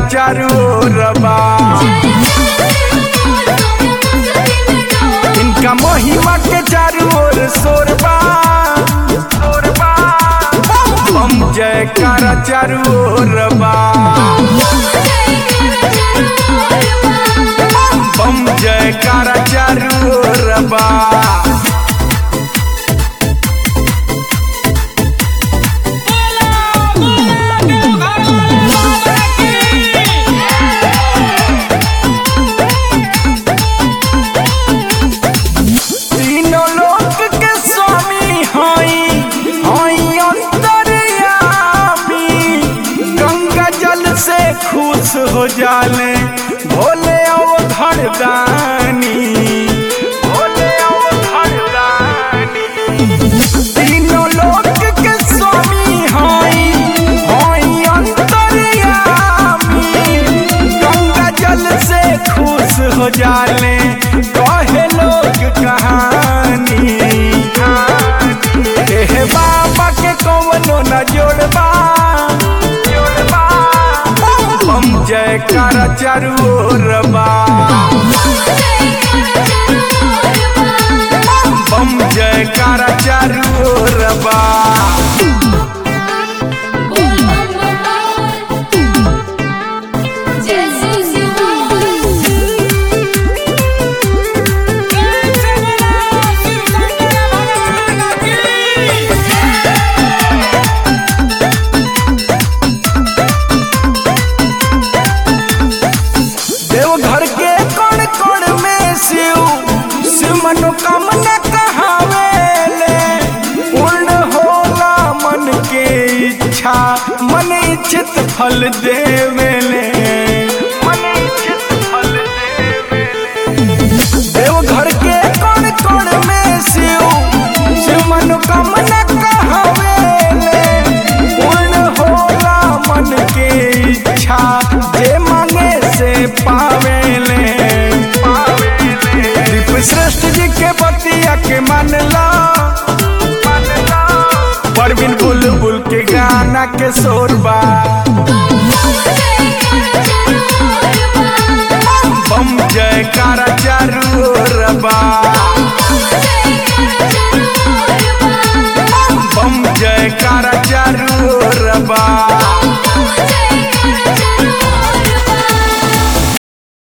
चारू ओर बा इनका महिमा के चारू ओर शोरबा शोरबा बम जयकारा चारू ओर बा बम जयकारा चारू ओर बा तीनों लोक के स्वामी हई हई अंतर्यामी गंगा जल से खुश हो जाले भोले अवधर दानी भोले अवधर दानी तीनों लोक के स्वामी हई हई अंतर्यामी गंगा जल से खुश हो जाले कहे लोग कहानी हे बाबा के कौनो न जोड़बा जोड़बा बम जयकारा चारू ओर बा बम जयकारा चारू ओर बा देवघर के कण कण में शिव शिव मनोकामना कहावेले पूर्ण होला मन के इच्छा मन इच्छित फल देवेले मन इच्छित फल देवेले देवघर के कण कण में शिव शिव मनोकामना कहावेले पूर्ण होला मन के इच्छा जे मांगे से पावेले दीप श्रेष्ठ जी के बतिया के मानला परवीन बुलबुल के गाना के शोरबा बम जयकारा